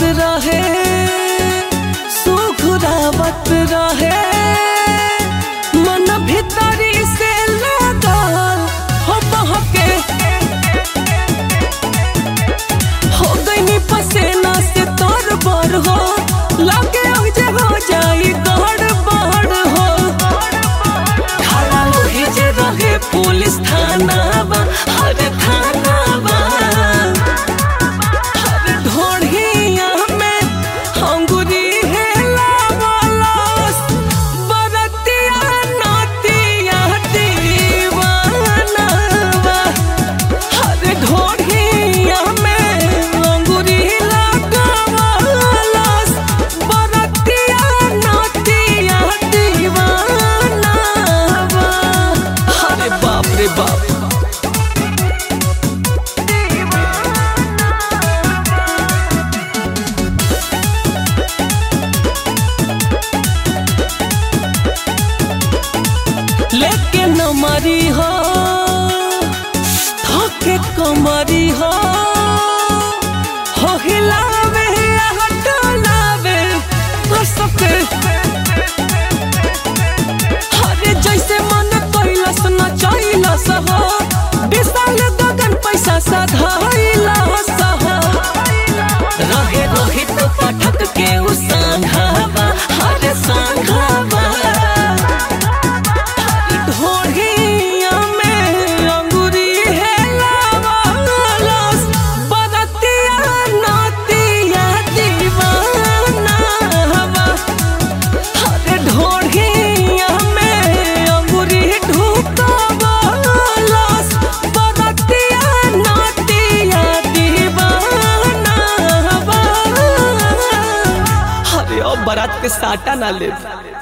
रहे सुखुरावत रहे मन भीतरी से लागल हो बहके हो गई पसेना से तोर बर हो लागे अब जे हो जाई गड़ बड़ हो खड़ा वही जे रहे पुलिस थाना बा हर थाना बा हर ढोढ़िया में अंगुरी हेलावलस बरतिया नतिया दीवाना बा हर ढोढ़िया में अंगुरी लगावलस बरतिया नतिया दीवाना बा अरे बाप रे बाप लेके न मरी हो थके कमरी हो हो हिलावे हटलावे हंसके अरे जैसे मन कैलस न चैलस हो विशाल गगन पैसा सधाइलस हो रहे रोहित पाठक के उ संघावा हरे संघावा ढोढ़िया में अंगुरी हेलावलस बरतिया नतिया दीवाना हवा अरे ढोढ़िया में अंगुरी ढुकावलस बरतिया नतिया दीवाना हवा अरे अब बारात के साटा ना ले